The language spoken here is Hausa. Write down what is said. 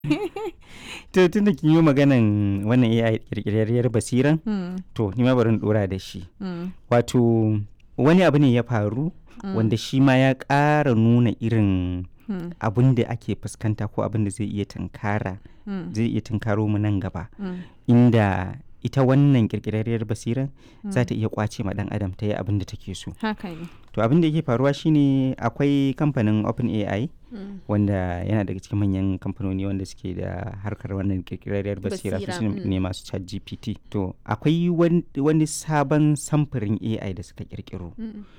to tun da kin yi maganan wannan AI kirkirarriyar basiran Mm, to ni ma bari in dora da shi mm, wato wani abu ne ya faru wanda shi ma ya ƙara nuna irin mm, abin da ake fuskanta ko abin da zai iya tunkara mm, zai iya tunkaro mu nan gaba mm, inda ita wannan kirkirarriyar basiran za ta iya kwace ma dan adam ta yi abin da take so haka ne to abin da yake faruwa shine akwai kamfanin OpenAI Mm, wanda yana daga cikin manyan kamfanoni wanda suke da harkar wannan kirkirarriyar basira su Basira, su mm. ne masu chat gpt to akwai wan- wani sabon samfurin ai da suka kirkiro mm,